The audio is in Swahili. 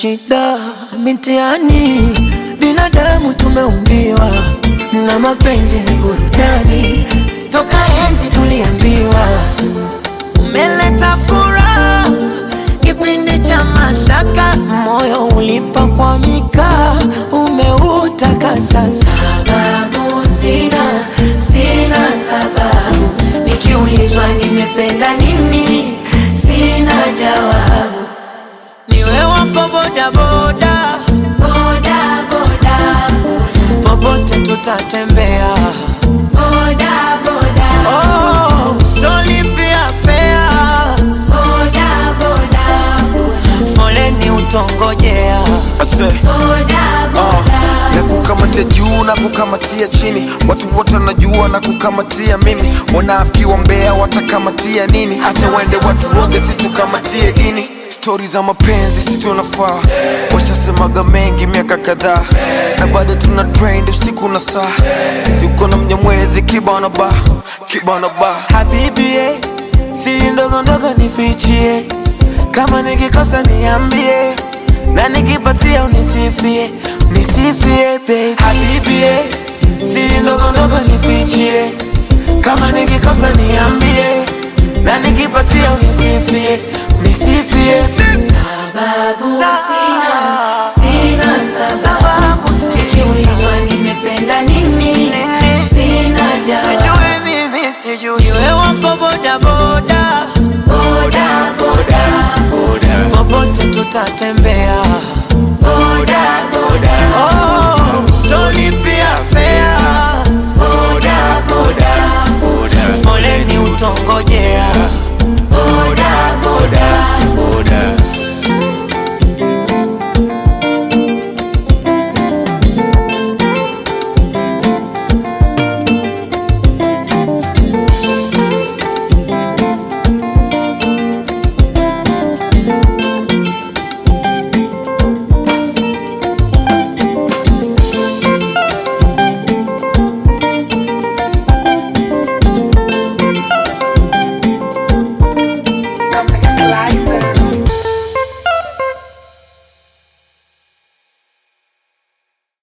shida mitiani, binadamu tumeumbiwa na mapenzi ni burudani, toka enzi tuliambiwa umeleta furaha kipindi cha mashaka, moyo ulipakwamika, umeutakasa. Sababu sina, sina sababu, nikiulizwa nimependa nini, sina jawabu. Niwe wako bodaboda, Boda, boda, popote tutatembea. boda, boda, Oh, tolipia fea, boda, boda, foleni utongojea. Ase, boda, ah, boda. na kukamatia juu na kukamatia chini, watu wote wanajua na kukamatia mimi. Wanafiki wa Mbeya watakamatia nini? Acha waende watu woge, situkamatie dini. Stori za mapenzi si tunafaa, washasemaga mengi miaka kadhaa, na bado tuna trend usiku na saa. Sisi uko na mnyamwezi kibana ba kibana ba Habibi, eh, siri ndogo ndogo nifichie, kama nikikosa niambie, na nikipatia unisifie, nisifie baby. Habibi, eh, siri ndogo ndogo nifichie, kama nikikosa niambie, na nikipatia unisifie, nisifie baby. Sababu sina, sina sababu. Sababu sina. Nikiulizwa nimependa nini, sina jawabu. Sijui mimi sijui, iwe wako boda boda, Boda, boda, popote tutatembea. boda, boda, Oh, tolipia fea, boda, boda, foleni utongojea.